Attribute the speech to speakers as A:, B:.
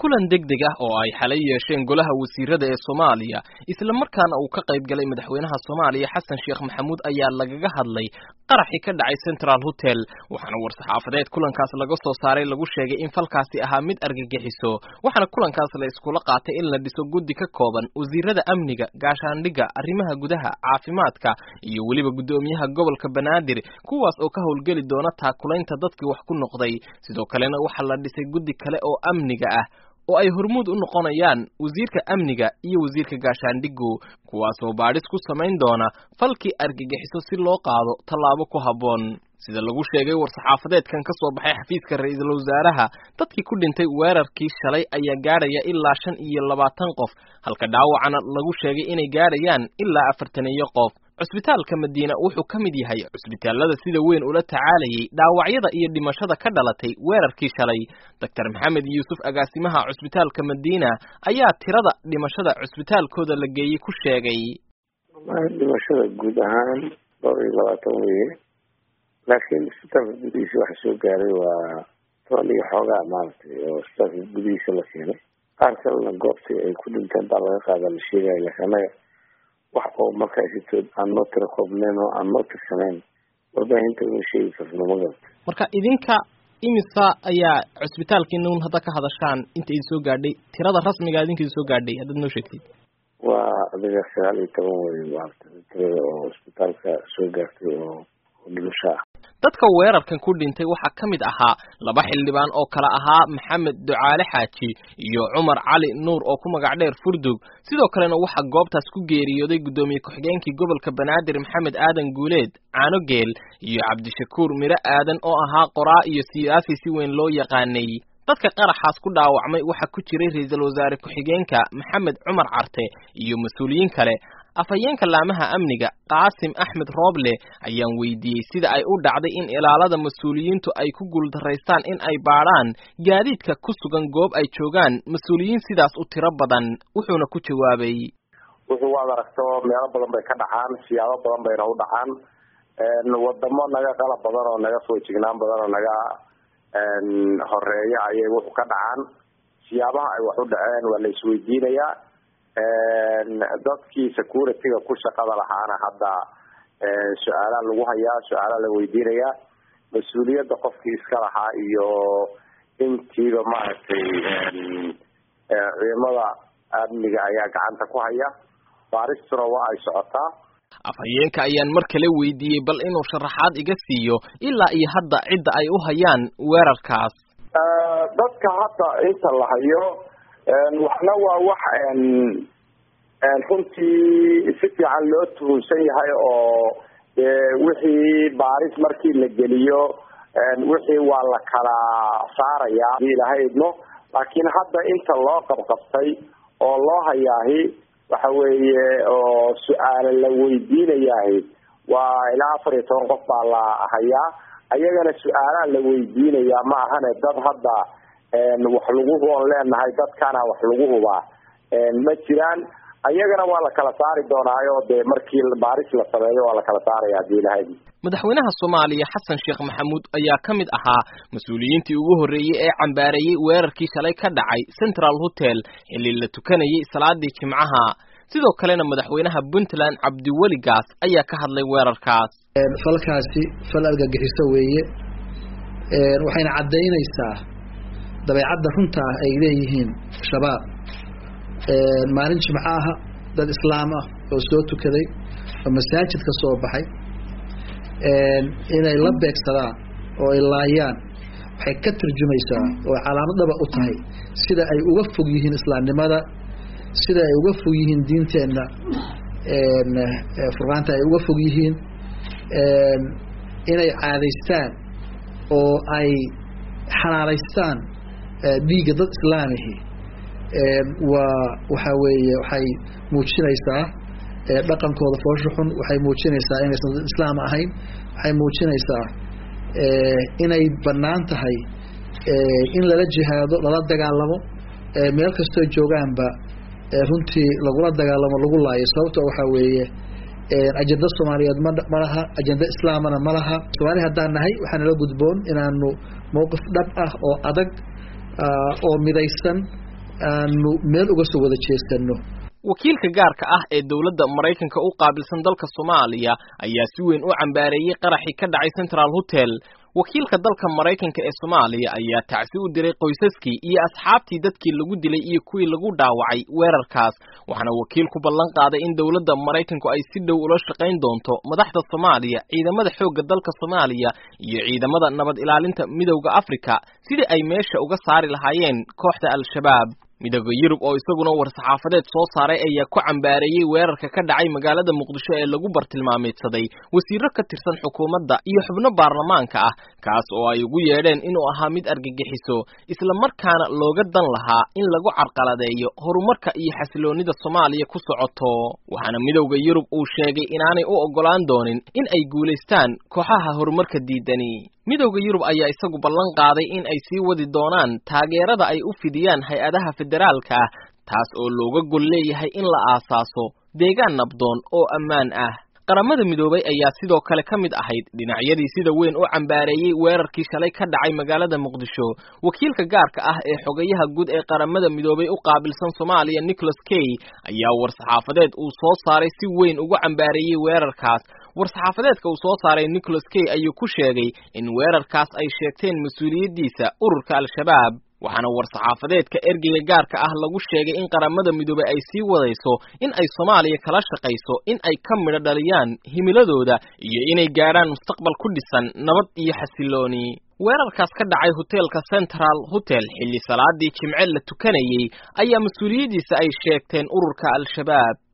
A: kulan degdeg ah oo ay xalay yeesheen golaha wasiirada ee soomaaliya isla markaana uu ka qayb galay madaxweynaha soomaaliya xasan sheekh maxamuud ayaa lagaga hadlay qaraxii ka dhacay central hotel waxaana war-saxaafadeed kulankaas laga soo saaray lagu sheegay in falkaasi ahaa mid argagixiso waxaana kulankaas la iskula qaatay in la dhiso guddi ka kooban wasiirada amniga gaashaandhigga arrimaha gudaha caafimaadka iyo weliba guddoomiyaha gobolka banaadir kuwaas oo ka howlgeli doona taakulaynta dadkii wax ku noqday sidoo kalena waxaa la dhisay guddi kale oo amniga ah oo ay hormuud u noqonayaan wasiirka amniga iyo wasiirka gaashaandhigu kuwaasoo baadhis ku samayn doona falkii argagixiso si loo qaado tallaabo ku habboon sida lagu sheegay war-saxaafadeedkan ka soo baxay xafiiska ra-iisul wasaaraha dadkii ku dhintay weerarkii shalay ayaa gaadhaya ilaa shan iyo labaatan qof halka dhaawacana lagu sheegay inay gaadhayaan ilaa afartan iyo qof cusbitaalka madiina wuxuu ka mid yahay cusbitaallada sida weyn ula tacaalayay dhaawacyada iyo dhimashada ka dhalatay weerarkii shalay doctor maxamed yuusuf agaasimaha cusbitaalka madiina ayaa tirada dhimashada cusbitaalkooda la geeyey ku sheegay
B: dhimashada guud ahaan dhowr iyo labaatan weye laakiin isbitaalka gudihiisa waxa soo gaaray waa toban iyo xoogaa maaragtay oo isbitaalka gudihiisa la keenay qaar kalena goobtii ay ku dhinteen baa laga qaada la sheegaya laakiin annaga wax oo markaasitood aan noo tira koobnayn oo aan noo tirsanayn warbaahinta uma sheegi karno ma garata
A: marka idinka imisa ayaa cusbitaalkiina un hadda ka hadashaan inta idin soo gaadhay tirada rasmiga idinka idin soo gaadhay haddaad noo sheegtid
B: waa adiga sagaal iyo toban wey maarata tirada oo isbitaalka soo gaartay oo dhimasho ah
A: dadka weerarkan ku dhintay waxaa ka mid ahaa laba xildhibaan oo kale ahaa maxamed ducaale xaaji iyo cumar cali nuur oo ku magac dheer furdug sidoo kalena waxaa goobtaas ku geeriyooday guddoomiye ku-xigeenkii gobolka banaadir maxamed aadan guuleed caanogeel iyo cabdishakuur miro aadan oo ahaa qoraa iyo siyaasi si weyn loo yaqaanay dadka qaraxaas ku dhaawacmay waxaa ku jiray ra-iisul wasaare ku-xigeenka maxamed cumar carte iyo mas-uuliyiin kale afhayeenka laamaha amniga qaasim axmed rooble ayaan weydiiyey sida ay u dhacday in ilaalada mas-uuliyiintu ay ku guuldaraystaan in ay baadhaan gaadiidka ku sugan goob ay joogaan mas-uuliyiin sidaas u tiro badan wuxuuna ku jawaabay
C: wuxuu waad aragto meelo badan bay ka dhacaan siyaabo badan bayna u dhacaan wadamo naga qalab badan oo naga soo jignaan badan oo naga horeeya ayay wuxuu ka dhacaan siyaabaha ay wax u dhaceen waa la isweydiinayaa dadkii security-ga ku shaqada lahaana hadda su-aalaa lagu hayaa su-aalaa la weydiinayaa mas-uuliyadda qofkii iska lahaa iyo intiiba maaragtay ciidamada amniga ayaa gacanta ku haya baaristuna waa ay socotaa
A: afhayeenka ayaan mar kale weydiiyey bal inuu sharaxaad iga siiyo ilaa iyo hadda cidda ay u hayaan weerarkaas
C: dadka hadda inta la hayo waxna waa wax runtii si fiican loo tuhunsan yahay oo wixii baaris markii la geliyo wixii waa la kala saaraya hadii ilahay idmo laakiin hadda inta loo qabqabtay oo loo hayaahi waxa weeye oo su-aala la weydiinayahi waa ilaa afar iyo toban qof baa la hayaa ayagana su-aalaa la weydiinayaa ma ahane dad hadda wax lagu huban leenahay dadkana wax lagu hubaa ma jiraan ayagana waa la kala saari doonaayo dee markii baaris la sameeyo waa la kala saaraya hadii ilahay
A: madaxweynaha soomaaliya xasan sheekh maxamuud ayaa ka mid ahaa mas-uuliyiintii ugu horreeyey ee cambaareeyey weerarkii shalay ka dhacay central hotel xilli la tukanayay salaadii jimcaha sidoo kalena madaxweynaha puntland cabdiweli gaas ayaa ka hadlay weerarkaas
D: falkaasi fal argagixiso weeye waxayna caddaynaysaa dabeecadda runta ah ay leeyihiin shabaab maalin jimco aha dad islaam ah oo soo tukaday oo masaajid ka soo baxay inay la beegsadaan oo ay laayaan waxay ka tarjumaysaa oo calaamadaba u tahay sida ay uga fog yihiin islaamnimada sida ay uga fog yihiin diinteenna furqaanta ay uga fog yihiin inay caadaystaan oo ay xalaalaystaan dhiigga dad islaamihi waa waxaa weeye waxay muujinaysaa dhaqankooda foosha xun waxay muujinaysaa inaysan dad islaam ahayn waxay muujinaysaa inay bannaan tahay in lala jihaado lala dagaalamo meel kastoo joogaanba runtii lagula dagaalamo lagu laayo sababto waxaa weeye ajenda soomaaliyeed ma ma laha ajenda islaamana ma laha soomaali haddaan nahay waxaa nala gudboon inaanu mowqif dhab ah oo adag oo midaysan aanu meel uga soo wada jeesano
A: wakiilka gaarka ah ee dowladda maraykanka u qaabilsan dalka soomaaliya ayaa si weyn u cambaareeyey qaraxii ka dhacay central hotel wakiilka dalka maraykanka ee soomaaliya ayaa tacsi u diray qoysaskii iyo asxaabtii dadkii lagu dilay iyo kuwii lagu dhaawacay weerarkaas waxaana wakiilku ballan qaaday in dowladda maraykanku ay si dhow ula shaqayn doonto madaxda soomaaliya ciidamada xoogga dalka soomaaliya iyo ciidamada nabad ilaalinta midowda afrika sidii ay meesha uga saari lahaayeen kooxda al-shabaab midooda yurub oo isaguna war-saxaafadeed soo saaray ayaa ku cambaareeyey weerarka ka dhacay magaalada muqdisho ee lagu bartilmaameedsaday wasiiro ka tirsan xukuumadda iyo xubno baarlamaanka ah kaas oo ay ugu yeedheen inuu ahaa mid argagixiso isla markaana looga dan lahaa in lagu carqaladeeyo horumarka iyo xasiloonnida soomaaliya ku socoto waxaana midowda yurub uu sheegay inaanay u oggolaan doonin in ay guulaystaan kooxaha horumarka diidani midowda yurub ayaa isagu ballan qaaday in ay sii wadi doonaan taageerada ay u fidiyaan hay-adaha federaalka ah taas oo looga gol leeyahay in la aasaaso deegaan nabdoon oo ammaan ah qaramada midoobay ayaa sidoo kale ka mid ahayd dhinacyadii sida weyn u cambaareeyey weerarkii shalay ka dhacay magaalada muqdisho wakiilka gaarka ah ee xogayaha guud ee qaramada midoobay u qaabilsan soomaaliya nicholas kay ayaa war-saxaafadeed uu soo saaray si weyn ugu cambaareeyey weerarkaas war-saxaafadeedka uu soo saaray nicholas kay ayuu ku sheegay in weerarkaas ay sheegteen mas-uuliyaddiisa ururka al-shabaab waxaana war-saxaafadeedka ergeyga gaarka ah lagu sheegay in qaramada midoobey ay sii wadayso in ay soomaaliya kala shaqayso in ay ka midho dhaliyaan himiladooda iyo inay gaadhaan mustaqbal ku dhisan nabad iyo xasilooni weerarkaas ka dhacay hoteelka central hotel xilli salaadii jimce la tukanayey ayaa mas-uuliyaddiisa ay sheegteen ururka al-shabaab